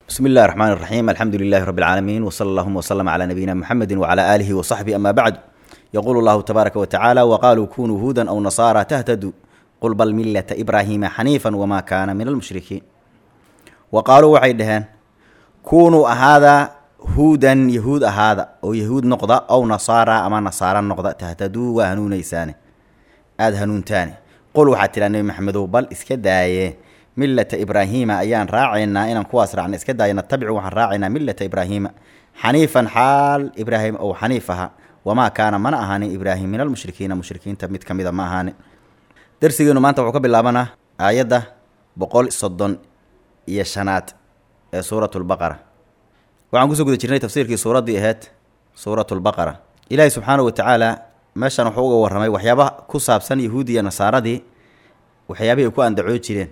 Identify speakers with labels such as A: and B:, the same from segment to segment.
A: بسم الله الرحمن الرحيم الحمد لله رب العالمين وصلى اللهم وسلم على نبينا محمد وعلى آله وصحبه أما بعد يقول الله تبارك وتعالى وقالوا كونوا هودا أو نصارى تهتدوا قل بل ملة إبراهيم حنيفا وما كان من المشركين وقالوا waxay dhaheen kunuu ahaada huudan yahuud ahaada oo yahuud noqda ow nasaara ama nasaara noqda tahtaduu waa hanuunaysaane aada hanuuntaane qul waxaad tidhaa nebi maxamedow bal iska daaye millata ibraahiima ayaan raacaynaa inaan kuwaas raacna iska daaye natabicu waxaan raacaynaa millata ibraahiima xaniifan xaal ibraahim ou xaniif aha wamaa kaana mana ahaanin ibraahim min almushrikiina mushrikiinta mid ka mida ma ahaanin darsigeenu maanta wuxuu ka bilaabanaa aayadda boqol soddon iyo shanaad ee suuratulbaqara waxaan kusoo guda jirnay tafsiirkii suuraddii ahayd suuratulbaqara ilaahi subxaanahu wa tacaala meeshan wuxuu uga warramay waxyaaba ku saabsan yahuudi iyo nasaaradii waxyaabihii ay ku andacoo jireen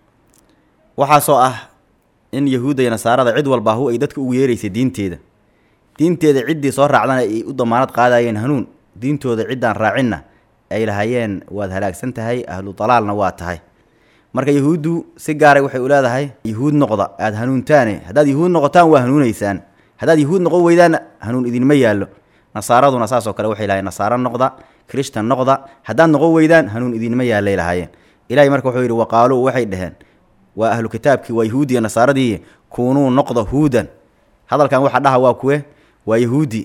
A: waxaasoo ah in yahuudda iyo nasaarada cid walba hu ay dadka ugu yeeraysay diinteeda diinteeda ciddii soo raacdana ay u damaanad qaadayeen hanuun diintooda ciddaan raacinna ay lahaayeen waad halaagsan tahay ahlu dalaalna waa tahay marka yahuuddu si gaaray waxay u leedahay yahuud noqda aada hanuuntaane haddaad yahuud noqotaan waa hanuunaysaan haddaad yahuud noqon weydaanna hanuun idinma yaallo nasaaraduna saasoo kale waxay lahayen nasaaro noqda krishtan noqda haddaad noqon weydaan hanuun idinma yaallay lahaayeen ilahay marka wuxuu yidhi waqaaluu waxay dhaheen waa ahlu kitaabkii waa yahuudiya nasaaradii kuunuu noqda huudan hadalkan waxa dhaha waa kuwe waa yahuudi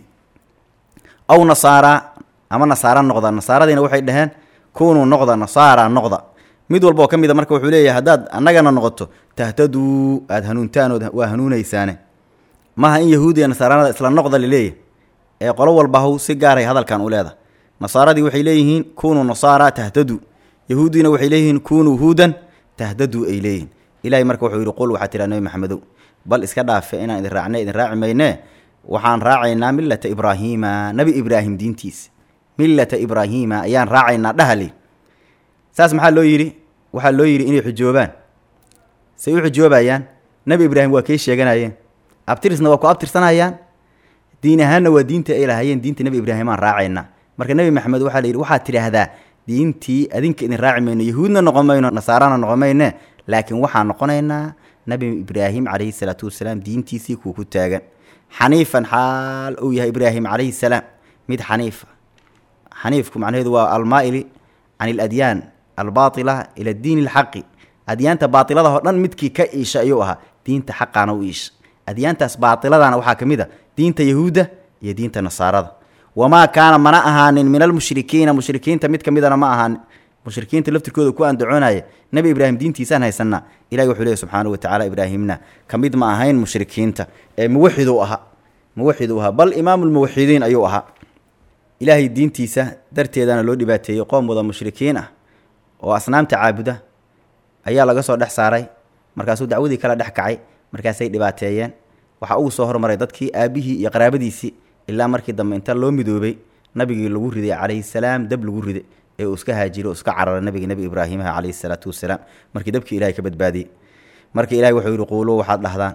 A: aw nasaara ama nasaara noqda nasaaradiina waxay dhaheen kuunuu noqda nasaara noqda mid walba oo ka mid a marka wuxuu leeyahay haddaad annagana noqoto tahtaduu aada hanuuntaanood waa hanuunaysaane maaha in yahuudiya nasaaranada isla noqda laleeyahy ee qolo walba haw si gaaray hadalkan u leedahay nasaaradii waxay leeyihiin kunuu nasaara tahtaduu yahuudiina waxay leeyihiin kunuu huudan tahdaduu ay leeyihin ilahay marka wuxuu yidhi qul waxaa tiraa nebi maxamedow bal iska dhaafe inaan idin raacne idin raaci maynee waxaan raacaynaa millata ibraahiima nebi ibraahim diintiisa millata ibraahiima ayaan raacaynaa dhahali saas maxaa loo yidhi waxaa loo yidhi inay xujoobaan say u xujoobayaan nebi ibraahim waa kay sheeganayeen abtirisna waa ku abtirsanayaan diin ahaanna waa diinta ay lahaayeen diinta nebi ibraahim aan raacaynaa marka nebi maxamed waxaa la yidhi waxaad tidhaahdaa diintii adinka idin raaci mayno yahuudna noqon mayno nasaarana noqon mayne laakiin waxaan noqonaynaa nebi ibraahim calayhi salaatu wasalaam diintiisii kuwa ku taagan xaniifan xaal uu yahay ibraahim calayhi salaam mid xaniifa xaniifku macnaheedu waa almaa'ili can iladyaan albaatila ila diin alxaqi adyaanta baatiladaho dhan midkii ka iisha ayuu ahaa diinta xaqaana u iisha adyaantaas baatiladana waxaa ka mid a diinta yahuudda iyo diinta nasaarada wamaa kaana mana ahaanin min almushrikiina mushrikiinta mid ka midana ma ahaanin mushrikiinta laftirkooda ku andacoonaya nebi ibraahim diintiisaan haysanaa ilahi wuxuu leehy subxaanahu watacala ibraahimna ka mid ma ahayn mushrikiinta ee muwaxiduu ahaa muwaxiduu ahaa bal imaamulmuwaxidiin ayuu ahaa ilaahay diintiisa darteedana loo dhibaateeyey qoom wada mushrikiin ah oo asnaamta caabuda ayaa laga soo dhex saaray markaasuu dacwadii kala dhex kacay markaasay dhibaateeyeen waxaa ugu soo hormaray dadkii aabihii iyo qaraabadiisii ilaa markii dambe inta loo midoobay nabigii lagu riday calayhi salaam dab lagu riday ee uu iska haajiro iska cararay nabigi nebi ibraahimaha calayhi salaatu wasalaam markii dabkii ilahay ka badbaadiyey marka ilahay wuxuu yidhi quuluu waxaad dhahdaan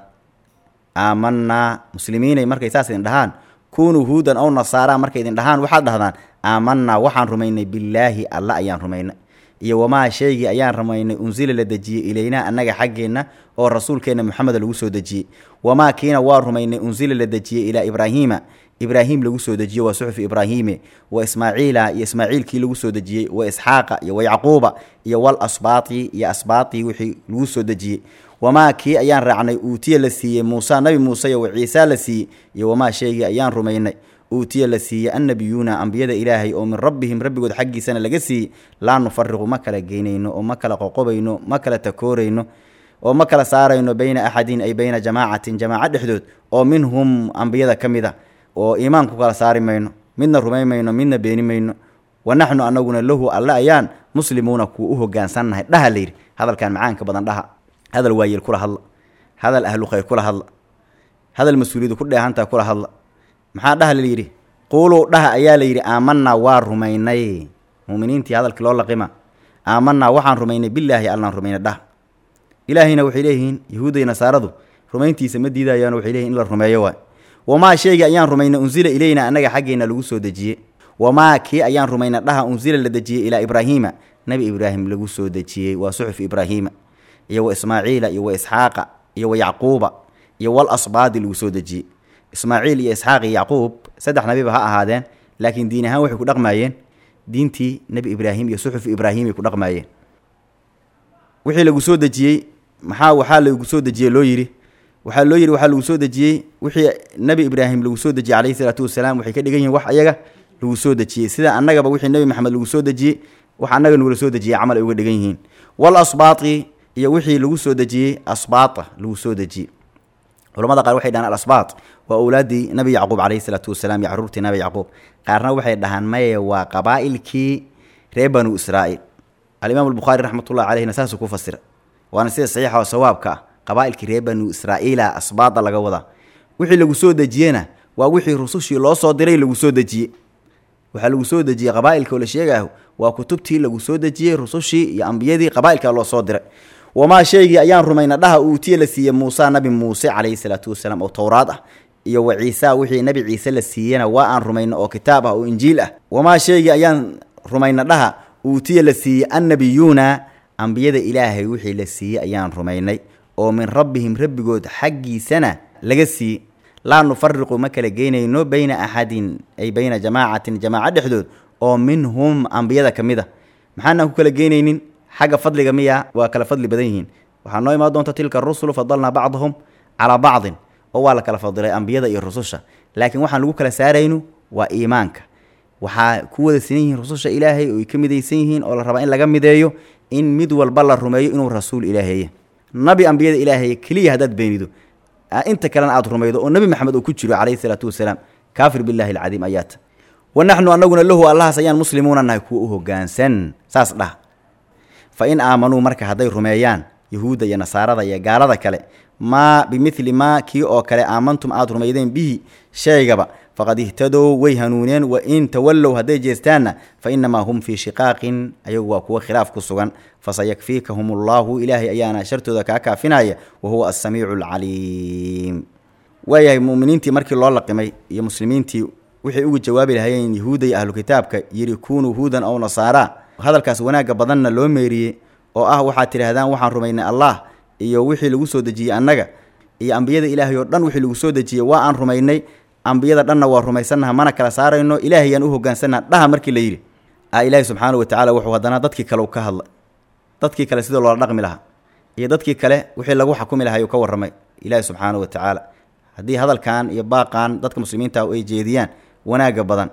A: aamanaa muslimiinay markay saas idin dhahaan kunuu huudan ow nasaara markay idin dhahaan waxaad dhahdaan aamanaa waxaan rumaynay billaahi alla ayaan rumaynay iyo wamaa shaygii ayaan rumaynay unsila la dejiyey ilaynaa annaga xaggeenna oo rasuulkeenna moxameda lagu soo dejiyey wamaa kiina waa rumaynay unsila la dejiyey ilaa ibraahiima ibraahim lagu soo dejiye waa suxufi ibraahiime wa ismaaciila iyo ismaaciilkii lagu soo dejiyey wa isxaaqa iyo wa yacquuba iyo wal asbaati iyo asbaatii wixii lagu soo dejiyey wamaa kii ayaan raacnay uutiya la siiyey muusa nabi muuse iyo wa ciisa la siiyey iyo wamaa shaygii ayaan rumaynay uutiya la siiyey annabiyuuna ambiyada ilaahay oo min rabbihim rabbigood xaggiisana laga siiyey laa nufariqu ma kala geynayno oo ma kala qoqobayno ma kala takoorayno oo ma kala saarayno beyna axadin ay beyna jamaacatin jamaaco dhexdood oo minhum ambiyada ka mid a oo iimaanku kala saari mayno midna rumay mayno midna beeni mayno wa naxnu anaguna lahu alle ayaan muslimuuna kuwa u hogaansannahay dhaha layidhi hadalkan macaanka badan dhaha hadal waayeel kula hadla hadal ahlu khayr kula hadla hadal mas-uuliyadu ku dheehantaha kula hadla maxaa dhaha layidhi quuluu dhaha ayaa layidhi aamanaa waa rumaynay muminiintii hadalkii loo laqima aamanaa waxaan rumaynay bilaahi allaan rumaynay dhaha ilaahayna waxay leeyihiin yahuuday nasaaradu rumayntiisa ma diidayaan waxay leeyihin in la rumeeyo waay wamaa sheegi ayaan rumaynay unsila ileyna annaga xaggeenna lagu soo dejiyey wamaa kii ayaan rumaynay dhaha unsila la dejiyey ilaa ibraahiima nebi ibraahim lagu soo dejiyey waa suxuf ibraahiima iyo wa ismaaciila iyo wa isxaaqa iyo wa yacquuba iyo wal asbaadi lagu soo dejiyey ismaaciil iyo isxaaq iyo yacquub saddex nabiba ha ahaadeen laakiin diin ahaan waxay ku dhaqmaayeen diintii nebi ibraahim iyo suxuf ibraahimay ku dhaqmaayeen wixii lagu soo dejiyey maxaa waxaa lagu soo dejiyey loo yidhi waxaa loo yidhi waxaa lagu soo dejiyey wixii nebi ibraahim lagu soo dejiyey calayhi salaatu wasalaam waxay ka dhigan yihiin wax ayaga lagu soo dejiyey sida annagaba wixii nebi maxamed lagu soo dejiyey wax annaga nagula soo dejiyey camal ay uga dhigan yihiin wal asbaati iyo wixii lagu soo dejiyey asbaata lagu soo dejiyey culamada qaar waxay dhahaan alasbaat waa owlaaddii nabi yacquub calayhi salaatu wasalaam iyo caruurtii nabi yacquub qaarna waxay dhahaan maye waa qabaa'ilkii reer banu israa'iil alimaam albukhaari raxmatullahi caleyhna saasuu ku fasira waana sida saxiixa oo sawaabka ah qabaa'ilkii reer banu israa'iila asbaada laga wadaa wixii lagu soo dejiyena waa wixii rusushii loo soo diray lagu soo dejiyey waxaa lagu soo dejiyey qabaa'ilka oo la sheegaaho waa kutubtii lagu soo dejiyey rusushii iyo ambiyadii qabaa'ilka loo soo diray wamaa shaygii ayaan rumayna dhaha uutiye la siiyey muusa nabi muuse calayhi salaatu wasalaam oo towraad ah iyo wa ciisa wixii nabi ciise la siiyena waa aan rumayna oo kitaab ah oo injiil ah wamaa shaygii ayaan rumayna dhaha uutiye la siiyey annabiyuuna ambiyada ilaahay wixii la siiyey ayaan rumaynay oo min rabbihim rabbigood xaggiisana laga siiyey laa nufariqu ma kala geynayno bayna axadin ay bayna jamaacatin jamaaco dhexdood oo minhum ambiyada ka mid a maxaanaan ku kala geynaynin xagga fadliga miya waa kala fadli badan yihiin waxaa noo imaan doonta tilka rusulu fadalnaa bacdahum calaa bacdin oo waa la kala fadilay ambiyada iyo rususha laakiin waxaan lagu kala saaraynu waa iimaanka waxaa ku wada sinan yihiin rususha ilaahay oo ay ka midaysan yihiin oo la rabaa in laga mideeyo in mid walba la rumeeyo inuu rasuul ilaaheeye nabi ambiyada ilaahay keliya haddaad beenido inta kalena aad rumaydo oo nebi maxamed uu ku jiro calayhi salaatu wasalaam kaafir billahi alcadiim ayaata wa naxnu annaguna lahu allahaas ayaan muslimuuna nahay kuwa u hoggaansan saas dhah fa in aamanuu marka hadday rumeeyaan yahuudda iyo nasaarada iyo gaalada kale maa bimidli maa kii oo kale aamantum aad rumaydeen bihi shaygaba faqad ihtadow way hanuuneen wa in tawallow hadday jeestaanna fa innamaa hum fii shiqaaqin ayagu waa kuwa khilaaf ku sugan fasayakfiikahum allaahu ilaahay ayaana shartooda kaa kaafinaya wa huwa assamiicu alcaliim waayahay mu'miniintii markii loo laqimay iyo muslimiintii waxay ugu jawaabi lahayeen yahuudda iyo ahlu kitaabka yidhi kunuu huudan ow nasaara hadalkaas wanaagga badanna loo meeriyey oo ah waxaad tidhaahdaan waxaan rumaynay allah iyo wixii lagu soo dejiyey annaga iyo ambiyada ilaahay oo dhan wixii lagu soo dejiyey waa aan rumaynay ambiyada dhanna waa rumaysannaha mana kala saarayno ilaahayaan u hoggaansannaha dhaha markii la yidhi a ilaahi subxaana wa tacala wuxuu haddana dadkii kale ka hadlay dadkii kale sidii loola dhaqmi lahaa iyo dadkii kale wixii lagu xakumi lahay uu ka warramay ilaahi subxaana wa tacaala haddii hadalkan iyo baaqan dadka muslimiinta ay jeediyaan wanaagga badan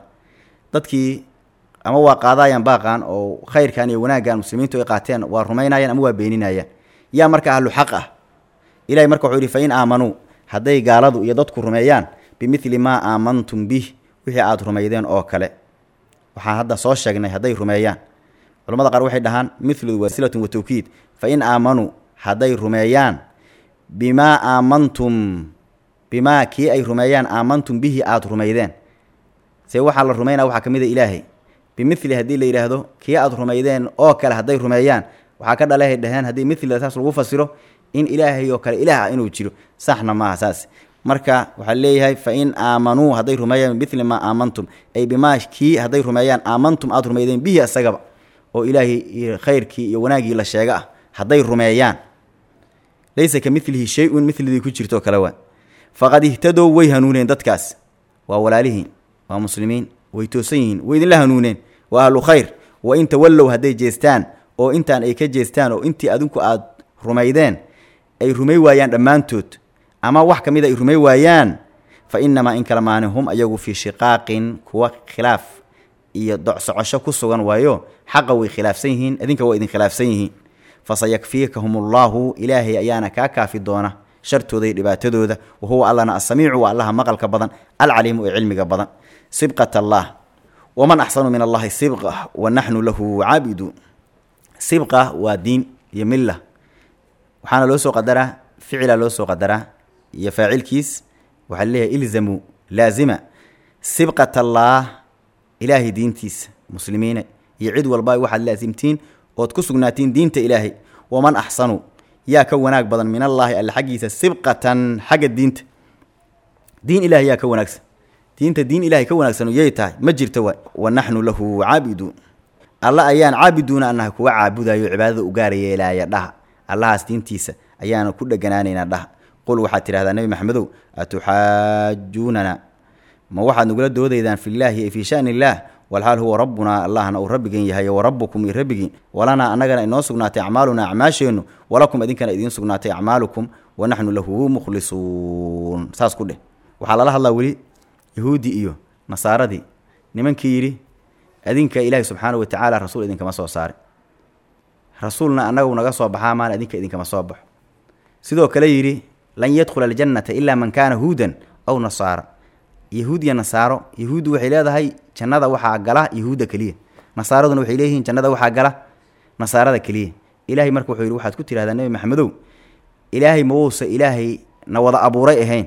A: dadkii ama waa qaadayaan baaqan oo khayrkan iyo wanaaggan muslimiintu ay qaateen waa rumaynayaan ama waa beeninayaan yaa marka ahlu xaq ah ilahay marka wuxuu yidhi fa in aamanuu hadday gaaladu iyo dadku rumeeyaan bimidli maa aamantum bih wixii aada rumaydeen oo kale waxaan hadda soo sheegnay hadday rumeeyaan culamada qaar waxay dhahaan milu wasilatun wa tawkiid fa in aamanuu hadday rumeeyaan bimaa aamantum bimaa kii ay rumeeyaan aamantum bihi aada rumaydeen see waxaa la rumaynaa waxaa ka mid a ilaahay bimili haddii la yidhaahdo kii aada rumaydeen oo kale hadday rumeeyaan waxaa ka dhalehay dhaheen haddii milida saas lagu fasiro in ilaahay oo kale ilaah ah inuu jiro saxna maaha saas marka waxaa leeyahay fa in aamanuu hadday rumeeyaan bimili maa aamantum ay bimaa kii hadday rumeeyaan aamantum aada rumaydeen bihi isagaba oo ilaahay iyo khayrkii iyo wanaaggii la sheega ah hadday rumeeyaan laysa ka milihi shay-un milidii ku jirtoo kale waa faqad ihtadow way hanuuneen dadkaas waa walaalihiin waa muslimiin way toosan yihiin way idinla hanuuneen waa ahlu khayr wa in tawallow hadday jeestaan oo intaan ay ka jeestaan oo intii adinku aada rumaydeen ay rumay waayaan dhammaantood ama wax ka mid a ay rumay waayaan fa innamaa in kala maani hum ayagu fii shiqaaqin kuwa khilaaf iyo docsocosho ku sugan waayo xaqa way khilaafsan yihiin idinka waa idin khilaafsan yihiin fasayakfiikahum allaahu ilaahay ayaana kaa kaafi doona shartooda iyo dhibaatadooda wa huwa allana asamiicu waa allaha maqalka badan alcaliimu ee cilmiga badan sibqat allah waman axsanu min allahi sibqa wa naxnu lahu caabiduun sibqa waa diin iyo milla waxaana loo soo qadaraa ficila loo soo qadaraa iyo faacilkiis waxaa leeyahay ilzamuu laazima sibqat allaah ilaahay diintiisa muslimiina iyo cid walba waxaad laasimtiin ood ku sugnaatiin diinta ilaahay waman axsanu yaa ka wanaag badan min allaahi alle xaggiisa sibqatan xagga diinta diin ilahay yaa ka wanaagsan diinta diin ilahay ka wanaagsan yay tahay ma jirto waay wa naxnu lahu caabiduun alla ayaan caabiduuna anaha kuwa caabudayo cibaadada u gaara yeelaaya dhaha allahaas diintiisa ayaana ku dheganaanaynaa dhaha qul waxaad tidhahdaa nebi maxamedow atuxaajuunana ma waxaad nagula doodaydaan fillaahi ay fii shani illaah walxaal huwa rabbunaa allahna uu rabbigan yahay wa rabbukum iyo rabbigiin walanaa annagana inoo sugnaatay acmaalunaa acmaasheennu walakum idinkana idiin sugnaatay acmaalukum wa naxnu lahu mukhlisuun saas ku dheh waxaa lala hadlaa weli yahuuddii iyo nasaaradii nimankii yidhi adinka ilaahi subxaanahu watacaala rasuul idinkama soo saaray rasuulna annagu naga soo baxaa maana idinka idinkama soo baxo sidoo kale yidhi lan yadkhula aljannata ilaa man kaana huudan aw nasaara yahuud iyo nasaaro yahuuddu waxay leedahay jannada waxaa gala yahuudda keliya nasaaraduna waxay leeyihiin jannada waxaa gala nasaarada keliya ilaahay marka wuxuu yidhi waxaad ku tidhahdaa nebi maxamedow ilaahay ma wousa ilaahay na wada abuuray ahayn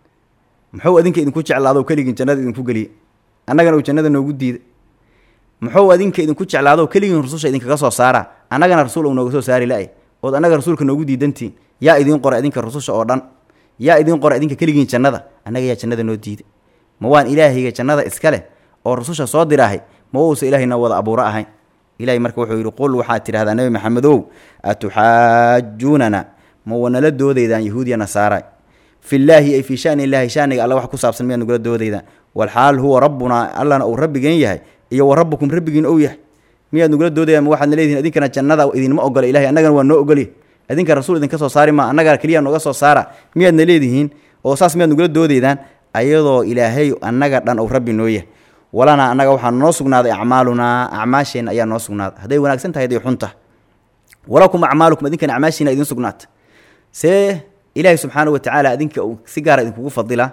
A: muxuu adinka idinku jeclaado keligiin jannada idinku geliye annagana uu jannada noogu diida muxuu adinka idinku jeclaado keligiin rususha idinkaga soo saara annagana rasuul uu nooga soo saari la-ay ood annaga rasuulka noogu diidantiin yaa idiin qoray idinka rususha oo dhan yaa idiin qoray idinka keligiin jannada annaga yaa jannada noo diida ma waan ilaahayga jannada iska leh oo rususha soo diraahay ma uusa ilaahayna wada abuuro ahayn ilahay marka wuxuu yidhi qul waxaad tidhahdaa nebi maxamedow atuxaajuunana ma wanala doodaydaan yahuudiya nasaara fillaahi ay fii shani illaahi shaniga alla wax ku saabsan miyaad nagula doodaydaan walxaal huwa rabbunaa allana uu rabbigan yahay iyo wa rabbukum rabbigiin ou yahay miyaad nagula doodayaan ma waxaadna leedihin idinkana jannada idinma ogola ilahay annagana waa noo ogolya idinka rasuul idinka soo saari maa annagaa keliya nooga soo saara miyaadna leedihiin oo saas miyaad nagula doodaydaan ayadoo ilaahay annaga dhan uu rabbi noo yahay walanaa annaga waxaa noo sugnaaday acmaalunaa acmaasheenna ayaa noo sugnaaday hadday wanaagsan tahay hadday xun tahay walakum acmaalukum idinkana acmaashiina idiin sugnaata see ilaahay subxaana wa tacaala idinka uu si gaara idinkugu fadila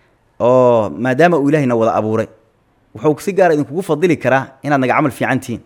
A: oo maadaama uu ilaahayna wada abuuray wuxuu si gaara idinkugu fadili karaa inaad naga camal fiican tihiin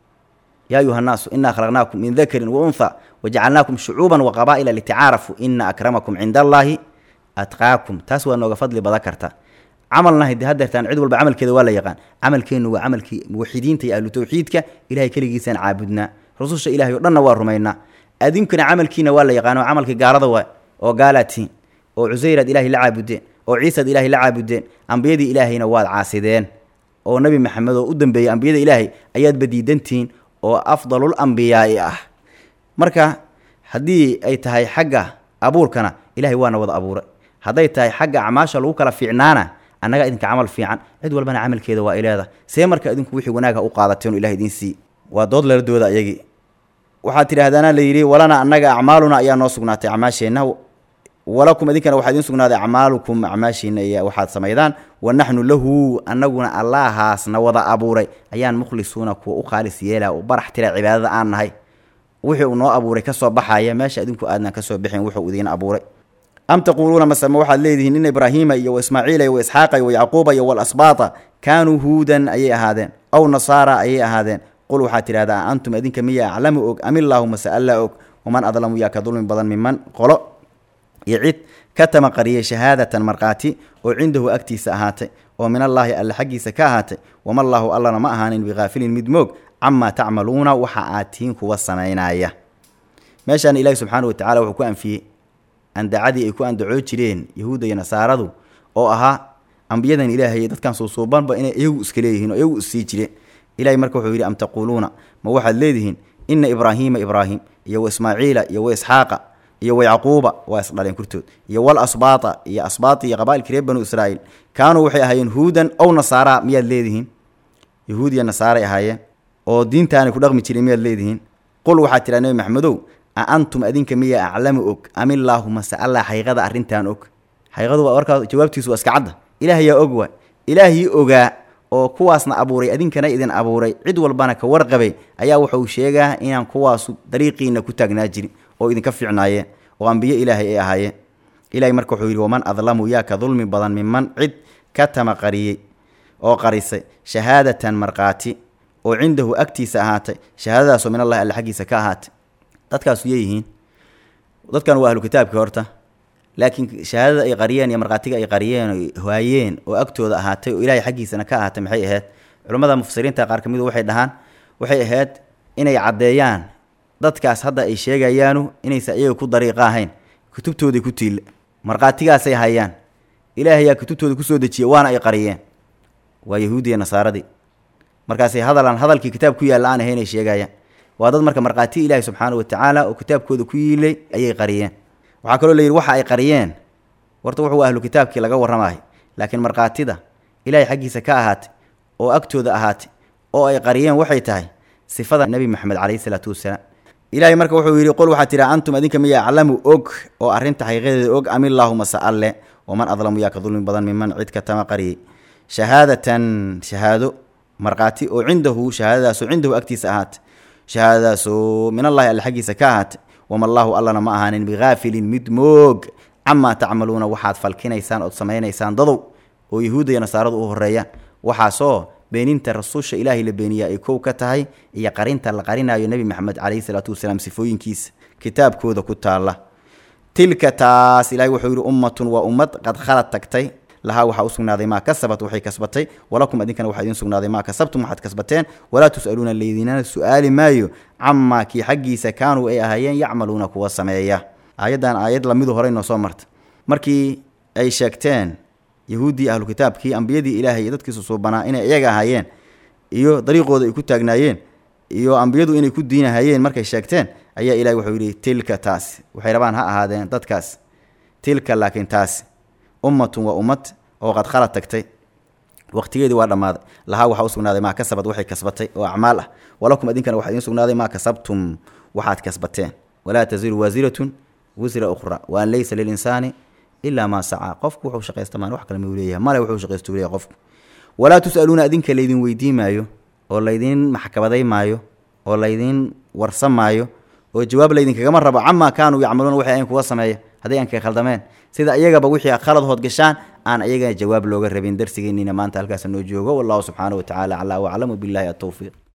A: yaa ayuha annaasu inaa khalaqnaakum min dakarin wa unha wajacalnaakum shucuuban wa qabaa'ila litacaarafuu ina akramakum cinda allaahi atqaakum taas waa nooga fadli badan karta camalna hadi hadeertaan cid walba camalkeeda waa la yaqaan camalkeennu waa camalkii muwaxidiinta iyo ahlu tawxiidka ilahay keligiisaan caabudnaa rususha ilahay o dhanna waa rumaynaa adinkuna camalkiina waa la yaqaano camalkii gaalada waa oo gaalaad tihiin oo cusayraad ilaahay la caabudeen oo ciisaad ilaahay la caabudeen ambiyadii ilaahayna waad caasideen oo nebi maxamed oo u dambeeyey ambiyada ilaahay ayaad badiidantihiin oo afdalul ambiyaai ah marka haddii ay tahay xagga abuurkana ilahay waana wada abuuray hadday tahay xagga acmaasha lagu kala fiicnaana annaga idinka camal fiican cid walbana camalkeeda waa ileeda see marka idinku wixii wanaagha u qaadateen oo ilahay idiin sii waa dood lala dooda ayagii waxaad tidhahdaana la yidhi walana annaga acmaaluna ayaa noo sugnaatay acmaasheenna walakum idinkana waxaa idiin sugnaaday acmaalukum acmaashiina iyo waxaad samaydaan wa naxnu lahu annaguna allaahaasna wada abuuray ayaan mukhlisuuna kuwa u khaalis yeela u barax tira cibaadada aan nahay wixii uu noo abuuray kasoo baxaya meesha idinku aadnaan kasoo bixin wuxuu idiin abuuray am taquuluuna maseme waxaad leedihiin in ibraahiima iyo waismaaciila iyo waisxaaqa iyo wayacquuba iyo walasbaata kaanuu huudan ayay ahaadeen aw nasaara ayay ahaadeen qul waxaad tidhahdaa antum idinka miya aclamu og amillaahu mase alla og waman adlamu yaa ka dulmi badan miman qolo iyo cid ka tamaqariyay shahaadatan markhaati oo cindahu agtiisa ahaatay oo min allaahi alle xaggiisa ka ahaatay wamallaahu allana ma ahaanin bikaafilin mid moog camaa tacmaluuna waxa aad tihiin kuwa samaynaya meeshaan ilaahi subxaana wa tacala wuxuu ku anfiyey andacadii ay ku andacoo jireen yahuudda iyo nasaaradu oo ahaa ambiyadan ilaahay dadkan suusuubanba inay iyagu iska leeyihiin oo iyagu issii jireen ilahay marka wuxuu yidhi am taquuluuna ma waxaad leedihiin ina ibraahiima ibraahim iyo wa ismaaciila iyo wa isxaaqa iyo wa yacquuba waa isdhaleen kurtood iyo wal asbaata iyo asbaati iyo qaba'ilkii reer banu israa'iil kaanuu waxay ahaayeen huudan ow nasaara miyaad leedihiin yahuud iyo nasaaray ahaayeen oo diintaanay ku dhaqmi jireen miyaad leedihiin qul waxaad tidhaha nebi maxamedow a antum adinka miya aclamu og amillaahu mase allah xaqiiqada arrintan og xaqiiqadu waa warkaa jawaabtiisu waa iska cadda ilaahayaa og waay ilaahii ogaa oo kuwaasna abuuray adinkana idin abuuray cid walbana ka warqabay ayaa wuxuu sheegaa inaan kuwaasu dariiqiina ku taagnaa jirin oo idinka fiicnaayeen oo ambiye ilaahay ay ahaayeen ilahay marka wuxuu yidhi waman adlamu yaa ka dulmi badan miman cid ka tamaqariyey oo qarisay shahaadatan markhaati oo cindahu agtiisa ahaatay shahaadadaasoo min allahi alle xaggiisa ka ahaatay dadkaasu yeeyihiin dadkan waa ahlu kitaabkii horta laakiin shahaadada ay qariyeen iyo markhaatiga ay qariyeen o haayeen oo agtooda ahaatay oo ilaahay xaggiisana ka ahaatay maxay ahayd culimmada mufasiriinta qaar ka midu waxay dhahaan waxay ahayd inay caddeeyaan dadkaas hadda ay sheegayaanu inaysa iyaga ku dariiqa ahayn kutubtooday ku tiille markhaatigaasay hayaan ilaahayaa kutubtooda kusoo dejiya waana ay qariyeen waa yahuudiya nasaaradii markaasay hadalaan hadalkii kitaab ku yaalla aan ahayn ay sheegayaan waa dad marka markhaati ilaahi subxaana wa tacaala oo kitaabkooda ku yiilay ayay qariyeen waxaa kaloo la yidhi waxa ay qariyeen warta wuxuu ahlu kitaabkii laga warramaay laakiin markhaatida ilaahay xaggiisa ka ahaatay oo agtooda ahaatay oo ay qariyeen waxay tahay sifada nebi maxamed calayhi salaatu wasalaam ilaahay marka wuxuu yidhi qol waxaa tidhi antum adinka miya aclamu og oo arrinta xaqiiqadeeda og am illaahuma sa alle waman adlamu yaa ka dulmi badan miman cid ka tama qariyey shahaadatan shahaado markhaati oo cindahu shahaadadaasoo cindahu agtiisa ahaatay shahaadadaasoo min allahi alle xaggiisa ka ahaatay wama allaahu allana ma ahaanin bihaafilin mid moog camaa tacmaluuna waxaad falkinaysaan ood samaynaysaan dadow oo yahuudda iyo nasaaradu u horeeyaan waxaasoo beeninta rasuusha ilaahay la beeniyaa ay kow ka tahay iyo qarinta la qarinayo nebi maxamed calayhi salaatu wasalaam sifooyinkiisa kitaabkooda ku taalla tilka taas ilahay wuxuu yidhi ummatun waa ummad qad khalad tagtay lahaa waxaa u sugnaaday maa kasabat waxay kasbatay walakum adinkana waxaa idiin sugnaaday maa kasabtum waxaad kasbateen walaa tus'aluuna laydinana su-aali maayo camaa kii xaggiisa kaanuu ay ahaayeen yacmaluuna kuwa sameeya aayaddan aayad lamidu horey noo soo marta markii ay sheegteen yahuuddii ahlu kitaabkii ambiyadii ilaahay iyo dadkiisu suubanaa inay iyaga ahaayeen iyo dariiqooda ay ku taagnaayeen iyo ambiyadu inay ku diinahayeen markay sheegteen ayaa ilahay wuxuu yidhi tilka taas waxay rabaan ha ahaadeen dadkaas tilka laakiin taasi ummatun waa ummad oo qad khalad tagtay waqtigeedii waa dhammaaday lahaa waxaa u sugnaaday maa kasabad waxay kasbatay oo acmaal ah walakum idinkana waxaa idiin sugnaaday maa kasabtum waxaad kasbateen walaa taziru waasiratun wisra ukhra wa an laysa lilinsaani ilaa maa sacaa qofku wuxuu shaqaysta maan wax kale muu leeyahay male wuxuu shaqaystu leeyahay qofku walaa tus'aluuna adinka laydin weydii maayo oo laydin maxkamaday maayo oo laydin warsan maayo oo jawaab laydinkagama rabo camaa kaanuu yacmaluuna waxay ayn kuga sameeya hadday aan kaga khaldameen sida iyagaba wixii khalad hood gashaan aan iyagana jawaab looga rabin darsigeennina maanta halkaas noo joogo wallahu subxaanahu wa tacaala aclaa waclamu billahi atowfiiq